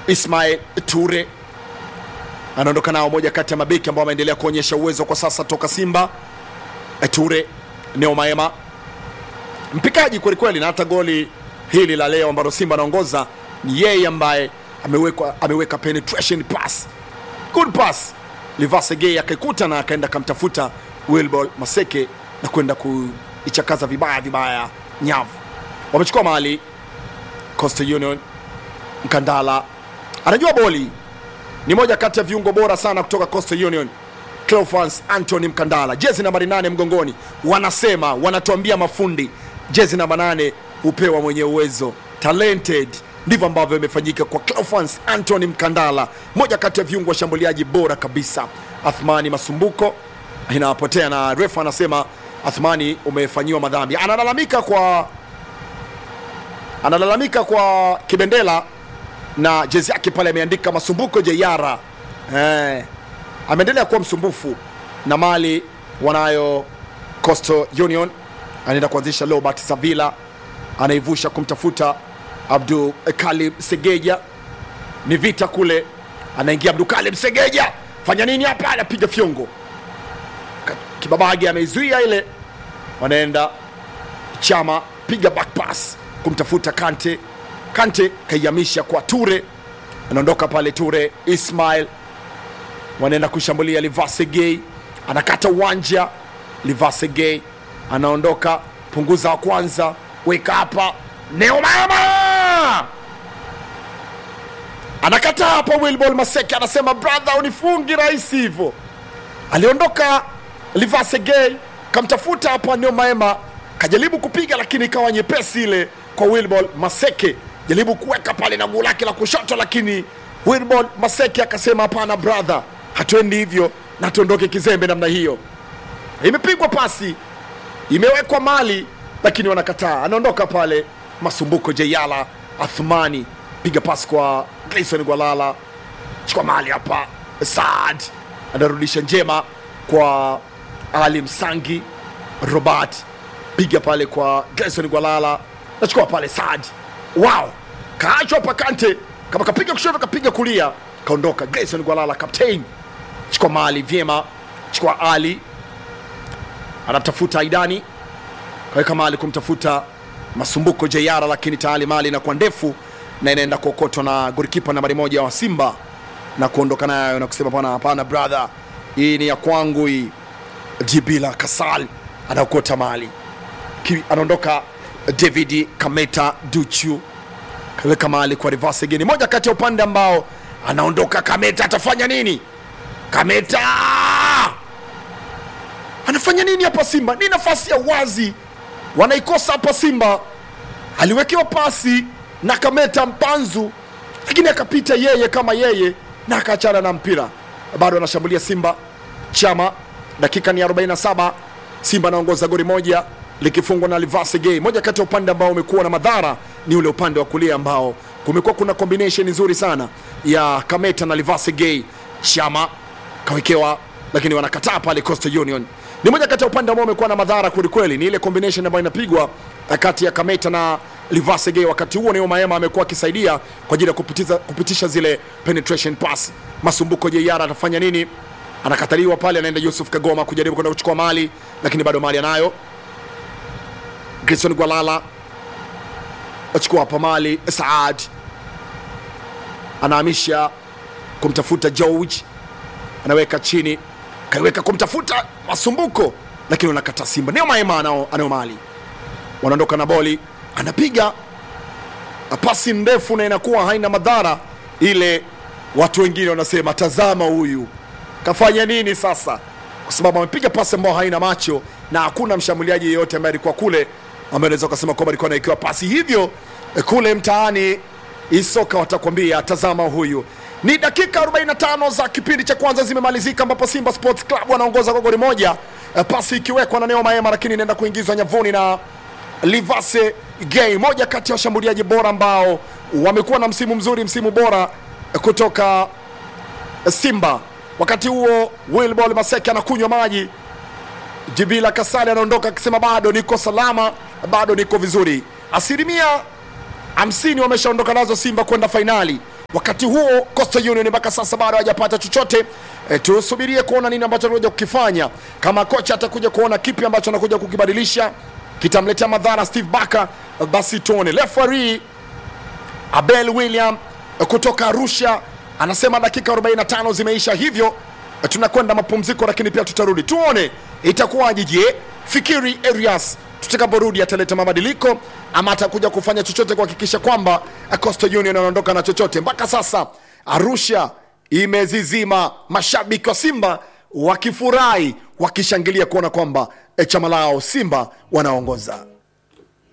Ismail Ture anaondoka nao, moja kati ya mabeki ambao ameendelea kuonyesha uwezo kwa sasa toka Simba. Ture Neo Maema mpikaji kwelikweli, na hata goli hili la leo ambalo Simba anaongoza ni yeye ambaye ameweka, ameweka penetration pass, good pass. Livase Gay akaikuta na akaenda akamtafuta Wilbol Maseke na kwenda kuichakaza vibaya vibaya nyavu. Wamechukua mali Coastal Union. Mkandala anajua boli, ni moja kati ya viungo bora sana kutoka Coastal Union. Cleophas Anthony Mkandala, jezi nambari nane mgongoni. Wanasema wanatuambia mafundi, jezi namba nane hupewa mwenye uwezo, talented. Ndivyo ambavyo imefanyika kwa Cleophas Anthony Mkandala, moja kati ya viungo washambuliaji bora kabisa. Athmani Masumbuko inapotea na refa anasema Athmani umefanyiwa madhambi, analalamika kwa analalamika kwa kibendela na jezi yake pale ameandika Masumbuko Jeyara eh, ameendelea kuwa msumbufu na mali wanayo Coastal Union. Anaenda kuanzisha Robert Savila, anaivusha kumtafuta Abdul Kalim Segeja, ni vita kule, anaingia Abdul Kalim Segeja, fanya nini hapa? Anapiga fyongo, Kibabage ameizuia ile, wanaenda Chama, piga back pass kumtafuta Kante. Kante kaihamisha kwa Ture, anaondoka pale Ture. Ismail wanaenda kushambulia Livase Gay, anakata uwanja. Livase Gay anaondoka, punguza wa kwanza, weka hapa. Neo mama anakata hapa. Wilbol Maseke anasema brother, unifungi rahisi hivyo. Aliondoka Livase Gay, kamtafuta hapa Neo Maema, kajaribu kupiga lakini ikawa nyepesi ile kwa Wilbol Maseke, jaribu kuweka pale na guu lake la kushoto, lakini Wilbol Maseke akasema hapana brother, hatuendi hivyo na tuondoke kizembe namna hiyo. Imepigwa pasi, imewekwa mali, lakini wanakataa. Anaondoka pale Masumbuko Jeyala Athmani, piga pasi kwa Gleison Gwalala, chukua mali hapa. Saad anarudisha njema kwa Ali Msangi, Robert piga pale kwa Gleison Gwalala, nachukua pale Saad. Wow, kaachwa hapa Kante, kama kapiga kushoto kapiga kulia, kaondoka. Gleison Gwalala captain, chukua mali vyema, chukua Ali anamtafuta Aidani, kaweka mali kumtafuta Masumbuko Jeyara, lakini tayari mali inakuwa ndefu na inaenda kuokotwa na golikipa nambari moja wa Simba na kuondoka nayo na kusema pana, hapana brother, hii ni ya kwangu hii. Jibila Kasal anaokota mali Ki- anaondoka David Kameta Duchu kaweka mali kwa reverse again, moja kati ya upande ambao anaondoka Kameta. Atafanya nini Kameta? Anafanya nini hapa Simba? Ni nafasi ya wazi wanaikosa hapa Simba. Aliwekewa pasi na Kameta Mpanzu, lakini akapita yeye kama yeye na akaachana na mpira. Bado anashambulia Simba. Chama, dakika ni 47, Simba anaongoza goli moja likifungwa na Livase Gay. Moja kati ya upande ambao umekuwa na madhara ni ule upande wa kulia ambao kumekuwa kuna combination nzuri sana ya Kameta na Livase Gay. Chama kawekewa, lakini wanakataa pale Coastal Union. Ni moja kati ya upande ambao umekuwa na madhara kwelikweli, ni ile combination ambayo inapigwa kati ya Kameta na Livase Gay. Wakati huo Neo Maema amekuwa akisaidia kwa ajili ya kupitiza, kupitisha zile penetration pass. Masumbuko Jeyara atafanya nini? Anakataliwa pale, anaenda Yusuf Kagoma kujaribu kwenda kuchukua mali, lakini bado mali anayo. Grayson Gwalala achukua hapa mali. Saad anahamisha kumtafuta George, anaweka chini, kaiweka kumtafuta Masumbuko, lakini wanakata Simba. Neo Maema anao, anao mali, wanaondoka na boli, anapiga pasi ndefu na inakuwa haina madhara ile. Watu wengine wanasema tazama, huyu kafanya nini sasa? Kwa sababu amepiga pasi ambayo haina macho na hakuna mshambuliaji yeyote ambaye alikuwa kule ambaye anaweza kusema kwamba alikuwa anaikiwa pasi hivyo. eh, Kule mtaani isoka watakwambia tazama, huyu ni dakika 45 za kipindi cha kwanza zimemalizika, ambapo Simba Sports Club wanaongoza kwa goli moja, eh, pasi ikiwekwa na Neo Maema, lakini inaenda kuingizwa nyavuni na Livase Gay, moja kati ya washambuliaji bora ambao wamekuwa na msimu mzuri, msimu bora kutoka Simba. Wakati huo Wilbol Maseke anakunywa maji, Jibila Kasali anaondoka akisema bado niko salama, bado niko vizuri. Asilimia hamsini wameshaondoka nazo Simba kwenda fainali. wakati huo Coastal Union mpaka sasa bado hajapata chochote e, tusubirie kuona nini ambacho anakuja kukifanya kama kocha atakuja kuona kipi ambacho anakuja kukibadilisha kitamletea madhara Steve Barker basi tuone referee Abel William kutoka Arusha anasema dakika 45 zimeisha, hivyo tunakwenda mapumziko, lakini pia tutarudi tuone itakuwaje. Je, fikiri Arias tutakaporudi ataleta mabadiliko ama atakuja kufanya chochote kuhakikisha kwamba Coastal Union anaondoka na chochote? Mpaka sasa Arusha imezizima, mashabiki wa Simba wakifurahi wakishangilia kuona kwamba chama lao Simba wanaongoza.